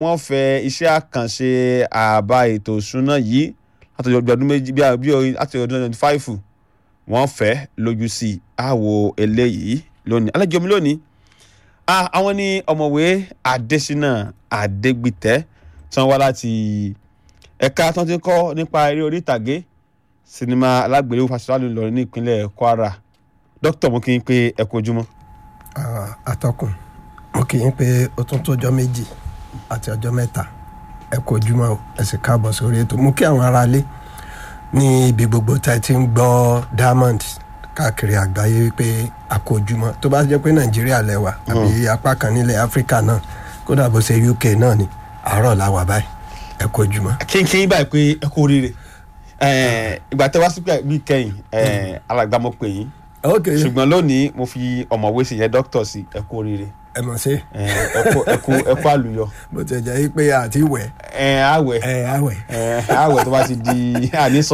wọ́n fẹ́ iṣẹ́ àkànṣe àbá ètò ìṣúná yìí láti ọdún méjì bí i láti ọdún twenty five wọ́n fẹ́ lójú sí i àwo eléyìí lónìí alẹ́ jọmi lónìí àwọn ní ọ̀mọ̀wé Adésínà Adégbìtẹ́ tí wọ́n wá láti ẹ̀ka tí wọ́n ti kọ́ nípa eré orí ìtàgé sinimá alágbèléwò fásitì Ìlọrin ní ìpínlẹ̀ Kwara dókítà mo kí n pé ẹ kú ojúmọ́. atọ́kùn mo kì í pé ó tún tójọ́ méjì àti ọjọ́ mẹ́ta ẹ kú ojúmọ́ o ẹ sì káàbọ̀ sórí ètò mú kí àwọn aráalé ní ibi gbogbo tá ẹ ti ń gbọ́ Diamond káàkiri àgbáyé wípé a kú ojúmọ́ tó bá jẹ́ pé Nàìjíríà lẹ́wà àbí apá kan nílẹ̀ Áfíríkà náà kódà bó ṣe UK náà ni àárọ̀ la wà báyìí ẹ kú ojúmọ́. kínkín báyìí pé ẹ kú oríire ìgbà tẹ wá sí bí kẹ́yìn alàgbà mo pè yín ṣùgbọ́n lónìí mo fi ọ̀mọ̀wé sí yẹn dókítà sí ẹ kú oríire ẹ mọ̀ sí. ẹ kú ẹ kú àlùyọ. bó ti jẹ́ pé àti wẹ̀. ẹ àwẹ̀ ẹ àwẹ̀. ẹ àwẹ̀ tó bá ti di àníṣọ.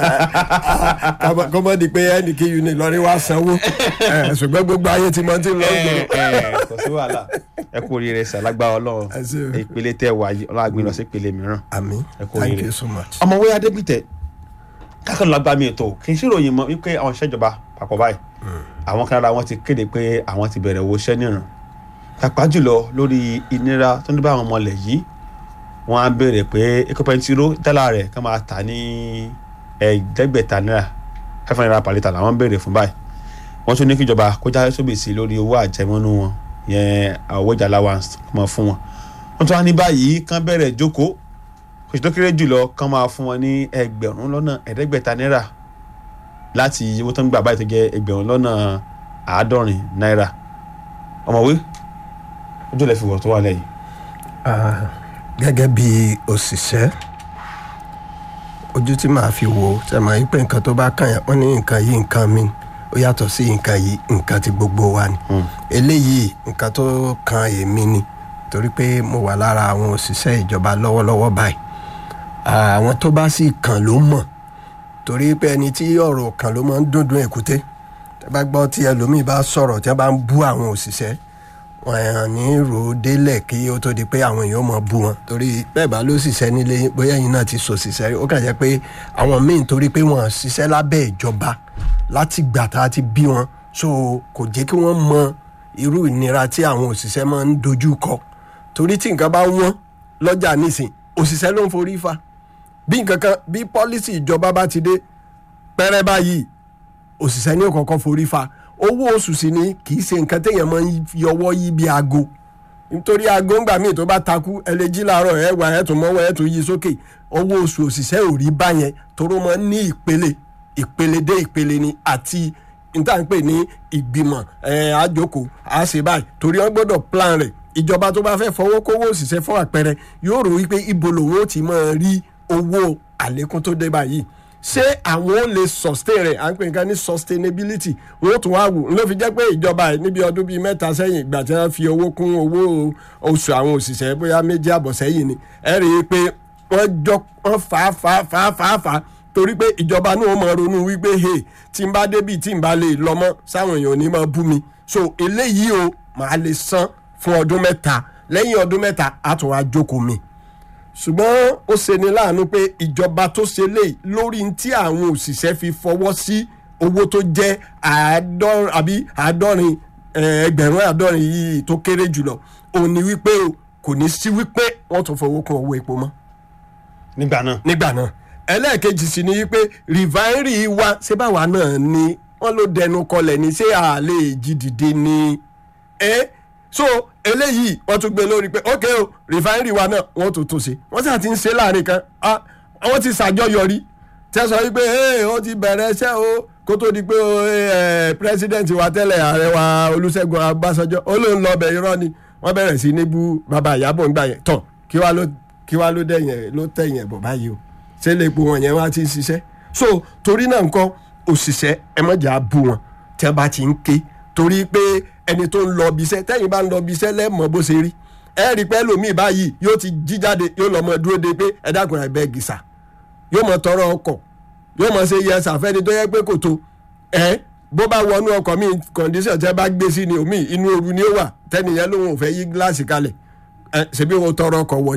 kọ́mọ́ di pé ẹnì kí uni lọ́rí wá sanwó ṣùgbọ́n gbogbo ayé ti mọ ti lọ gbòòrò. kò sí wàhálà ẹ kú oríire sàlágbá ọlọ́run ìpele tẹ wà yìí ọlọ́run àgbìn lọ sí ìpele mìíràn. àmín ẹ kú thank oríire. you so much. ọmọwé adébítẹ kákan lọ gbá mi ètò kì í ṣèròyìn mọ́ wípé àwọn ìṣèjọba papọ̀ báyìí àwọn kan lára wọn ti kéde pé àwọn ti bẹ̀rẹ̀ owó iṣẹ́ nìran pàápàá jùlọ lórí ìnira tó ń bá àwọn ọmọlẹ̀ yìí wọ́n á béèrè pé epo pẹntiró dálà rẹ̀ kàn máa tà ní ẹ̀ẹ́dẹ́gbẹ̀ta náírà five hundred naira per litre làwọn ń béèrè fún báyìí wọ́n tún ní kíjọba kó já sóbì sí lórí owó àjẹmọ́nú wọn yẹn owó ìjà allowance kó máa fún wọn wọ́n tún wá ní báyìí kán bẹ̀rẹ̀ jókòó oṣù tó kéré jùlọ kán máa fún wọn ní ẹgbẹ̀rún lọ́nà ẹ̀ẹ́dẹ́gbẹ̀ta náírà láti owó tó ń gbà báyìí tó jẹ́ ẹgbẹ̀rún lọ́nà àádọ́rin náírà ọmọwé ojú ilẹ̀ fi wọ̀ tó wà lẹ́yìn. Ah, gẹ́gẹ́ bí òṣìṣẹ́ ojú tí màá fi wò ó ṣe máa ń pè nǹkan tó bá kàn yẹn wọ́n ní nǹkan yìí nǹkan mi ó yàtọ̀ sí nǹkan yìí nǹkan tí gbogbo wa ni eléyìí nǹkan tó kan èmi ni torí pé mo wà lára àwọn òṣìṣẹ́ ìjọba lọ́wọ́lọ́wọ́ báyìí Ah, àwọn tó bá sì kàn ló mọ̀ torí pé ẹni tí ọ̀rọ̀ kan ló máa ń dúndún èkúté tẹ́ bá gbọ́ tí ẹlòmíì bá sọ̀rọ̀ tí wọ́n bá ń bú àwọn òṣìṣẹ́ wọn hàn ní rò ó délẹ̀ kí ó tó di pé àwọn èèyàn mọ̀ bú wọn torí bẹ́ẹ̀ bá ló ṣiṣẹ́ nílé bóyá ẹ̀yin náà ti sọ ṣiṣẹ́ ó kàn jẹ́ pé àwọn míì torí pé wọ́n ṣiṣẹ́ lábẹ́ ìjọba láti gbà tá a ti bí wọn so kò jẹ́ kí wọ́n mọ irú ìnira tí àwọn òṣìṣẹ́ máa ń dojú kọ torí tí nǹkan bá wọ́n lọ́jà nísìn òṣìṣẹ́ ló ń forí fa bí nǹkan kan bí pọ́lísì ìjọba bá ti dé pẹ́rẹ́ báyìí òṣìṣẹ́ ní òkọ̀ọ̀kan forí fa owó oṣù sì ni kì í ṣe nǹkan téèyàn máa ń yọwọ́ yí bí aago nítorí aago ńgbà míì tó bá takú ẹ lè jí láàárọ̀ ẹ wà ẹ tún mọ́wọ́ ẹ tún yí sókè owó oṣù òṣìṣẹ́ ò rí báyẹn toró máa ń ní ìpele ìpele dé ìpele ni àti níta ń pè ní ìgbìmọ̀ ẹ àjòkò àṣẹ báyìí torí wọn gbọ́dọ̀ plan rẹ̀ ìjọba tó bá fẹ́ fọwọ́ kówó òṣìṣẹ́ fún àpẹẹrẹ yóò rò wípé ibo lòun ó ti máa rí owó àlékún tó dé báyìí ṣé àwọn ò lè sustain rẹ̀ à ń pè nǹkan ní sustainability wọ́n tún wá wò ló fi jẹ́ pé ìjọba yìí níbi ọdún bíi mẹ́ta sẹ́yìn ìgbà tí wọ́n fi owó kún owó oṣù àwọn òṣìṣẹ́ bóyá méjì àbọ̀ sẹ́yìn ni ẹ rí i pé wọ́n jọ wọ́n fà á fà á fà á fà á fà á torí pé ìjọba náà máa ronú wípé hey tí n bá débì tí n bá lè lọ mọ́ sáwọn èèyàn ò ní máa bú mi so eléyìí o màá lè san fún ọdún mẹ́ta lẹ́yìn ọdún mẹ́ta á tún wá jókòó mi ṣùgbọ́n ó ṣeni láàánú pé ìjọba tó ṣe lè lórí tí àwọn òṣìṣẹ́ fi fọwọ́ sí owó tó jẹ́ àádọ́rin àbí àádọ́rin ẹgbẹ̀rún àádọ́rin yìí tó kéré jùlọ òun ni wípé o kò ní sí wípé wọ́n tún fowó kún owó epo mọ́ nígbà náà nígbà náà ẹlẹ́ẹ̀kejì sì ni wípé rìfáírì wa ṣé báwa náà ni wọ́n ló dẹnu kọlẹ̀ ní ṣé àlè jí dìde ni ẹ́ so eléyìí wọ́n tún gbé lórí pé ok o rìfáírì wa náà wọ́n tún tún ṣe wọ́n sì ti ń ṣe láàrin kan ah, wọ́n ti ṣàjọyọrí tẹ́ sọ wípé ee ó ti bẹ̀rẹ̀ iṣẹ́ o kó tó di pé pírẹsidẹ́ǹtì wa tẹ́lẹ̀ ààrẹ wa olúṣẹ́gun abásanjọ́ ó lóun lọ bẹ̀ irọ́ ni wọ́n bẹ̀rẹ̀ sí ní bú bàbá ìyábọ̀ ńgbà yẹn tán kí wá ló kí wá ló dẹ̀yìn ló tẹ̀yìn ẹ̀bọ̀ báyìí o ṣé lè po wọn yẹn wá ti ń ṣiṣẹ́ so torí náà nǹkan òṣìṣẹ́ ẹ mọ̀jà bú wọn tí wọ́n bá ti ń ké torí pé ẹni tó ń lọ ibiṣẹ́ tẹ́yìn bá ń lọ ibiṣẹ́ lẹ́mọ̀ bó ṣe rí ẹ rí pé lómi báyìí yóò ti jí jáde yóò lọ mọ dúró de pé ẹ dákun ẹ bẹ́ẹ̀ gìsà yóò mọ tọrọ ọkọ̀ yóò mọ ṣe yẹ sàfẹ́ni tó yẹ pé kò tó ẹ bó bá wọnú ọkọ̀ mi kọ̀ǹdíṣàn tẹ́ bá gbé sí ni omi inú ooru ni ó wà tẹ́nìyẹn lòun ò fẹ́ yí gíláàsì kalẹ̀ ẹ ṣebí wọn tọrọ ọkọ̀ wọ